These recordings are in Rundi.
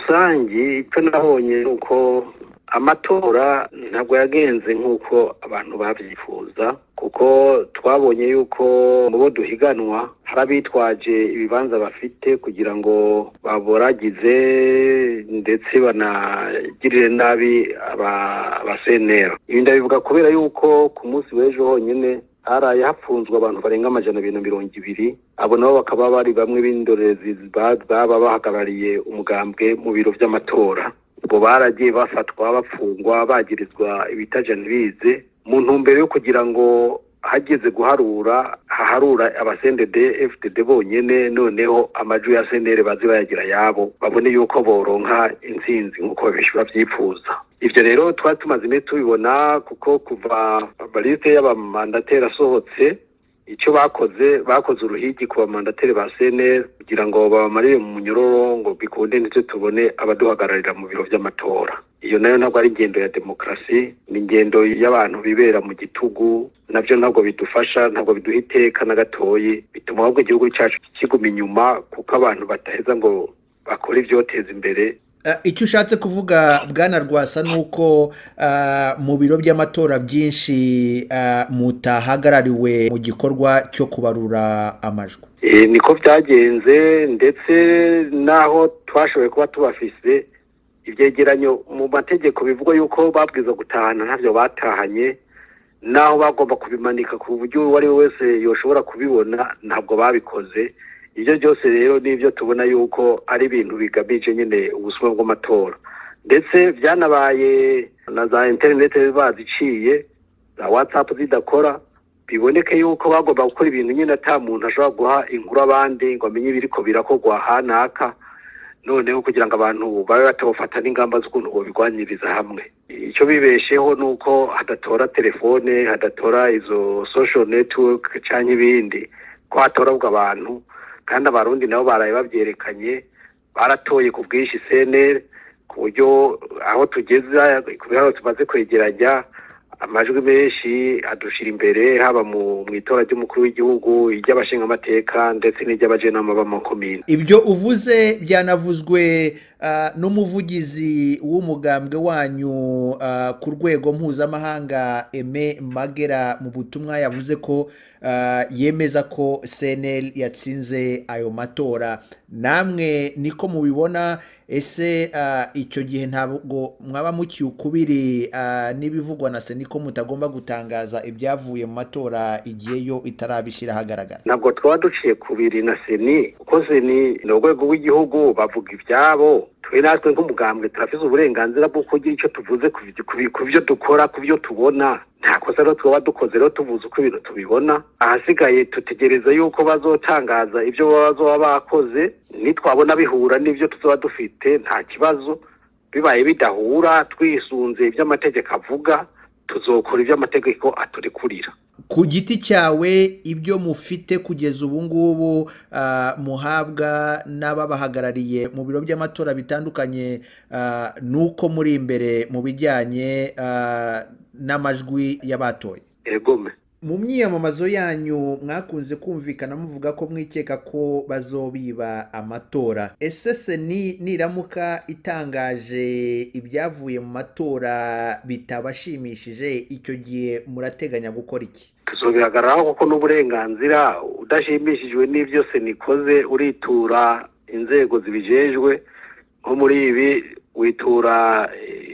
rusange icyo nabonye ni uko amatora ntabwo yagenze nk'uko abantu babyifuza kuko twabonye yuko mu bo duhiganwa hari abitwaje ibibanza bafite kugira ngo baboragize ndetse banagirire nabi abasenera ibi ndabivuga kubera yuko ku munsi w'ejo honyine haraye hapfunzwe abantu barenga amajana abiri na mirongo ibiri abo nabo bakaba bari bamwe b'indorerezi baba bahagarariye umugambwe mu biro by'amatora ubwo baragiye bafatwa bafungwa bagirizwa ibitajana bize mu ntumbero yo kugira ngo hageze guharura haharura abasendede fdd bonyene noneho amajwi ya senere baze bayagira yabo babone yuko boronka intsinzi nk'uko benshi babyifuza ibyo rero twari tumaze iminsi tubibona kuko kuva baliste y'abamandateri asohotse icyo bakoze bakoze uruhigi ku bamandateri ba senere kugira ngo babamarire mu munyororo ngo bikunde ndetse tubone abaduhagararira mu biro by'amatora iyo nayo ntabwo ari ingendo ya demokarasi ni ingendo y'abantu bibera mu gitugu nabyo ntabwo bidufasha ntabwo biduha iteka na gatoyi bituma ahubwo igihugu cyacu kiguma inyuma kuko abantu bataheza ngo bakore ibyoteza imbere icyo ushatse kuvuga bwana rwasa ni uko mu biro by'amatora byinshi mutahagarariwe mu gikorwa cyo kubarura amajwi niko byagenze ndetse n'aho twashoboye kuba tubafise ibyegeranyo mu mategeko bivuga yuko babwiza gutahana ntabyo batahanye n'aho bagomba kubimanika ku buryo uwo ari we wese yoshobora kubibona ntabwo babikoze ibyo byose rero ni ibyo tubona yuko ari ibintu bigamije nyine ubusuma bw'amatora ndetse byanabaye na za interineti baziciye za watsapu zidakora biboneke yuko bagomba gukora ibintu nyine ata muntu ashobora guha inkuru abandi ngo amenye ibiriko birakorwa hanaka noneho kugira ngo abantu babe batawufata n'ingamba z'ukuntu babirwanyiriza hamwe icyo bibesheho ni uko hadatora telefone hadatora izo social network cyangwa ibindi ko hatorabwa abantu kandi abarundi nabo baraye babyerekanye baratoye ku bwinshi seneri ku buryo aho tugeze ku biharuro tumaze kwegeranya amajwi menshi adushira imbere haba mu itora ry'umukuru w'igihugu iry'abashingamateka ndetse n'iry'abajenama b'amakomine ibyo uvuze byanavuzwe n'umuvugizi w'umugambwe wanyu ku rwego mpuzamahanga eme magera mu butumwa yavuze ko yemeza ko seneri yatsinze ayo matora namwe niko mubibona ese icyo gihe ntabwo mwaba mukiye ukubiri n'ibivugwa na seni ko mutagomba gutangaza ibyavuye mu matora igihe yo itarabishyira ahagaragara ntabwo twaba duciye kubiri na seni kuko seni ni urwego rw'igihugu bavuga ibyabo twe natwe nk'umugambwe turafite uburenganzira bwo kugira icyo tuvuze ku byo dukora ku byo tubona nta kosa rero twaba dukoze rero tuvuze uko ibintu tubibona ahasigaye dutegereza yuko bazotangaza ibyo bazoba bakoze nitwabona bihura n'ibyo tuzaba dufite nta kibazo bibaye bidahura twisunze ibyo amategeko avuga tuzokora ibyo amategeko aturikurira ku giti cyawe ibyo mufite kugeza ubu ngubu muhabwa n'ababahagarariye mu biro by'amatora bitandukanye ni uko muri imbere mu bijyanye n'amajwi y'abatoye egome mu myiyamamazo yanyu mwakunze kumvikana muvuga ko mwikeka ko bazobiba amatora ese seni niramuka itangaje ibyavuye mu matora bitabashimishije icyo gihe murateganya gukora iki tuzobihagararaho kuko n'uburenganzira udashimishijwe n'ibyo seni ikoze uritura inzego zibijejwe nko muri ibi witura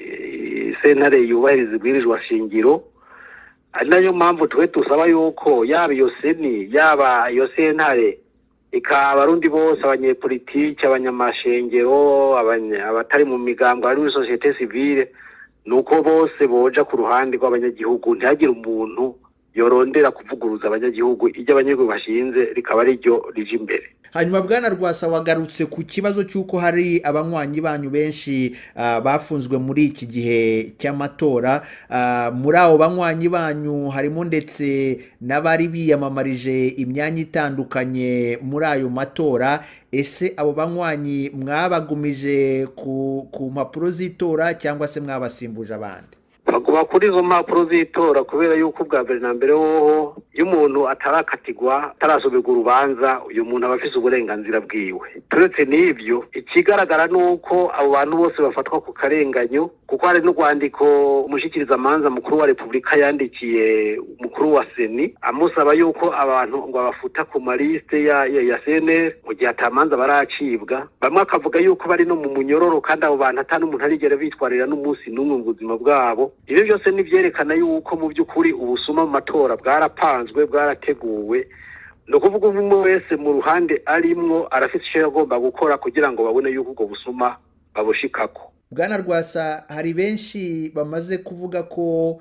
sentare yubahiriza ibwirizwa shingiro ari nayo mpamvu twe dusaba yuko yaba iyo seni yaba iyo sentare ikaba abarundi bose abanyepolitiki abanyamashengero abatari mu migambo ari muri sosiyete sivile ni uko bose boja ku ruhande rw'abanyagihugu ntihagire umuntu yorondera kuvuguruza abanyagihugu iryo abanyagihugu bashinze rikaba ari ryo rije imbere hanyuma bwana rwasa wagarutse ku kibazo cy'uko hari abanywanyi banyu benshi bafunzwe muri iki gihe cy'amatora muri abo banywanyi banyu harimo ndetse n'abari biyamamarije imyanya itandukanye muri ayo matora ese abo banywanyi mwabagumije ku mpapuro z'itora cyangwa se mwabasimbuje abandi baguma kuri izo mpapuro z'itora kubera yuko ubwa mbere na mbere woho iyo iyo umuntu atarakatirwa atarasomerwa urubanza uyu muntu aba afise uburenganzira bwiwe turetse n'ivyo ikigaragara ni uko abo bantu bose bafatwa ku karenganyo kuko hari n'urwandiko umushikirizamanza mukuru wa repubulika yandikiye umukuru wa seni amusaba yuko abantu ngo abafuta ku malisite ya, ya, ya cnr mu gihe atamanza baracibwa bamwe akavuga yuko bari no mu munyororo kandi abo bantu ata n'umuntu arigera bitwarira n'umunsi n'umwe mu buzima bwabo ibyo byose ni vyerekana yuko mu by'ukuri ubusuma mu matora bwarapanzwe bwarateguwe ni ukuvuga umwe wese mu ruhande arimwo arafite icyo yagomba gukora kugira ngo babone yuko ubwo busuma babushikako bwana rwasa hari benshi bamaze kuvuga ko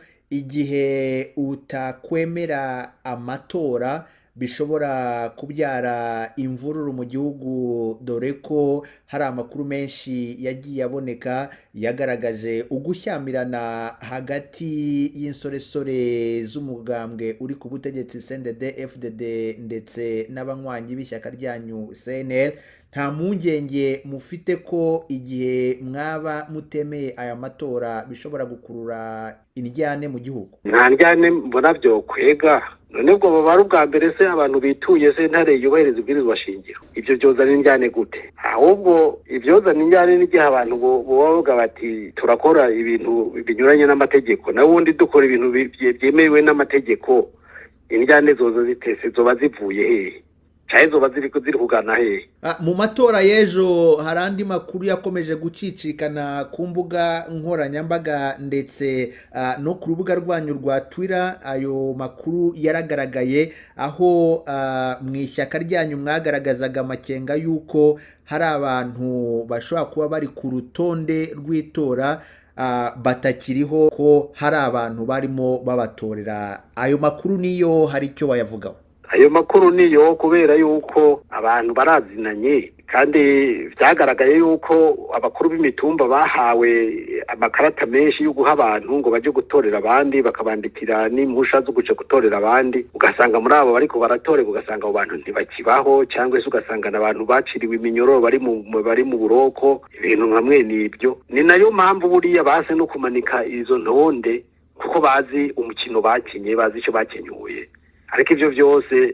igihe utakwemera amatora bishobora kubyara imvururu mu gihugu dore ko hari amakuru menshi yagiye aboneka yagaragaje ugushyamirana hagati y'insoresore z'umugambwe uri ku butegetsi CNDD FDD ndetse n'abanywanyi b'ishyaka ryanyu CNL nta mpungenge mufite ko igihe mwaba mutemeye aya matora bishobora gukurura indyane mu gihugu nta ndyane mbona byo kwega none ubwo baba ari ubwa mbere se abantu bituye se ntare yubahiriza ibwirizwa shingiro ibyo byozana indyane gute ahubwo ibyozana indyane n'igihe abantu baba bavuga bati turakora ibintu binyuranye n'amategeko nawe ubundi dukora ibintu byemewe n'amategeko indyane zoza zitese zoba zivuye hehe cyane zoba ziri ziri kugana hehe mu matora y'ejo hari andi makuru yakomeje gucicikana ku mbuga nkoranyambaga ndetse no ku rubuga rwanyu rwa twira ayo makuru yaragaragaye aho mu ishyaka ryanyu mwagaragazaga amakenga y'uko hari abantu bashobora kuba bari ku rutonde rw'itora batakiriho ko hari abantu barimo babatorera ayo makuru niyo hari icyo bayavugaho ayo makuru niyo kubera yuko abantu barazinanye kandi byagaragaye yuko abakuru b'imitumba bahawe amakarata menshi yo guha abantu ngo bajye gutorera abandi bakabandikira n'impusha zo guca gutorera abandi ugasanga muri abo bariko baratorerwa ugasanga abo bantu ntibakibaho cyangwa se ugasanga abantu baciriwe iminyororo bari mu bari mu buroko ibintu nka mwene ibyo ni nayo mpamvu buriya baze no kumanika izo ntonde kuko bazi umukino bakinye bazi icyo bakenyuye ariko ibyo byose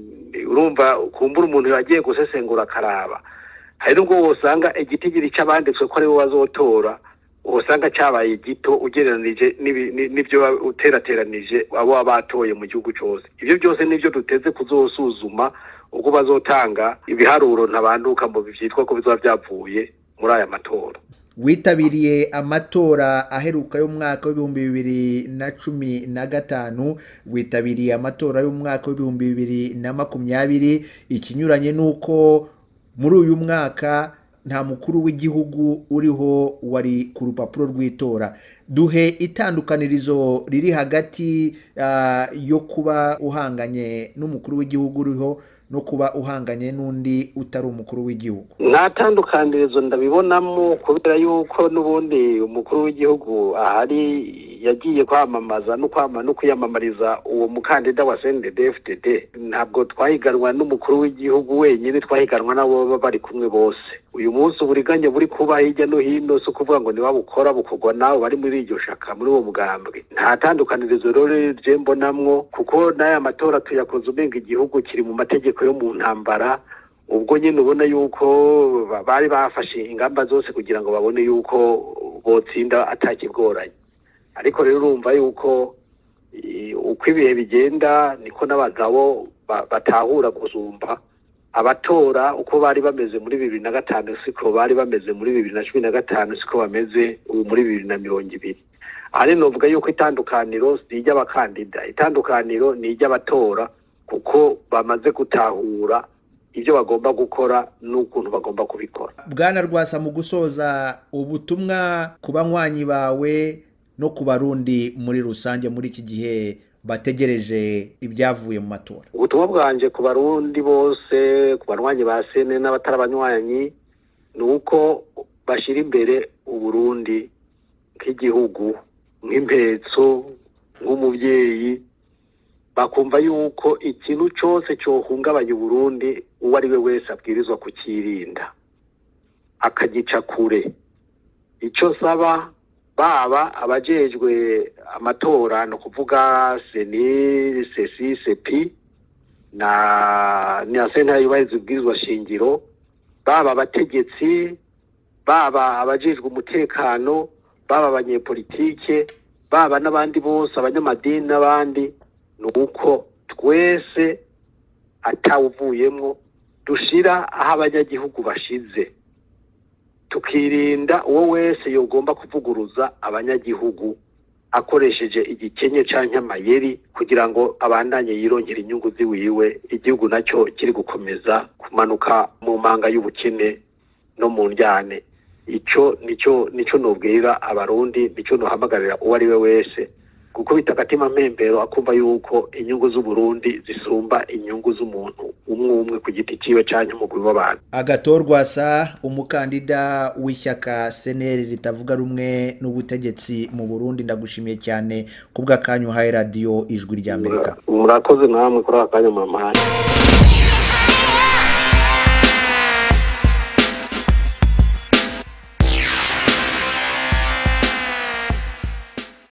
urumva kumbura umuntu yagiye gusesengura akaraba hari n'ubwo wosanga igitigiri cy'abanditswe ko aribo bazotora usanga cyabaye gito ugereranije n'ibyo uterateranije abo baba batoye mu gihugu cyose ibyo byose nibyo duteze kuzosuzuma ubwo bazotanga ibiharuro ntabanduka mu byitwa ko bizaba byavuye muri aya matora witabiriye amatora aheruka y'umwaka w'ibihumbi bibiri na cumi na gatanu witabiriye amatora y'umwaka w'ibihumbi bibiri na makumyabiri ikinyuranye n'uko muri uyu mwaka nta mukuru w'igihugu uriho wari ku rupapuro rw'itora duhe itandukanirizo riri hagati yo kuba uhanganye n'umukuru w'igihugu uriho no kuba uhanganye n'undi utari umukuru w'igihugu nta tandukanirizo ndabibonamo kubera yuko n'ubundi umukuru w'igihugu ahari yagiye kwamamaza no kwama no kwiyamamariza uwo mukandida wa CNDD-FDD ntabwo twahiganwa n'umukuru w'igihugu wenyine twahiganwa n'abo baba bari kumwe bose uyu munsi uburiganya buri kuba hirya no hino si ukuvuga ngo niba bukora bukorwa nabo bari muri iryo shaka muri uwo mugambwe nta tandukanirizo rero je mbonamwo kuko n'aya matora tuyakoze umenga igihugu kiri mu mategeko yo mu ntambara ubwo nyine ubona yuko bari bafashe ingamba zose kugira ngo babone yuko botsinda atakigoranye ariko rero urumva yuko uko ibihe bigenda niko n'abagabo batahura gusumba abatora uko bari bameze muri bibiri na gatanu siko bari bameze muri bibiri na cumi na gatanu siko bameze ubu muri bibiri na mirongo ibiri aha rero novuga yuko itandukaniro si iry'abakandida itandukaniro ni iry'abatora kuko bamaze gutahura ibyo bagomba gukora n'ukuntu bagomba kubikora bwana rwasa mu gusoza ubutumwa ku banywanyi bawe no ku barundi muri rusange muri iki gihe bategereje ibyavuye mu matora ubutumwa bwanjye ku barundi bose ku banywanyi ba sene n'abatari abanywanyi ni uko bashyira imbere uburundi nk'igihugu nk'impetso nk'umubyeyi bakumva yuko ikintu cyose cyohungabanya uburundi uwo ari we wese abwirizwa kukirinda akagica kure icyo saba baba abajejwe amatora ni ukuvuga seni sesi sepi na na sentare yubahiriza ubwirizwa shingiro baba abategetsi baba abajejwe umutekano baba abanyepolitike baba n'abandi bose abanyamadini n'abandi ni uko twese atawuvuyemwo dushira aho abanyagihugu bashize tukirinda uwo wese yogomba kuvuguruza abanyagihugu akoresheje igikenye canke amayeri kugira ngo abandanye yirongera inyungu ziwiwe igihugu nacyo kiri gukomeza kumanuka mu manga y'ubukene no mu njyane ico nico nico nobwira abarundi nico nohamagarira uwo ari we wese kuko bita agatima mpembero akumva yuko inyungu z'uburundi zisumba inyungu z'umuntu umwe umwe ku giti ciwe canke umugwi w'abantu agatorwasa umukandida w'ishyaka seneri ritavuga rumwe n'ubutegetsi mu burundi ndagushimiye cyane kubw'akanyu uhaye radiyo ijwi ry'amerika murakoze namwe kuri aka kanya mwampaye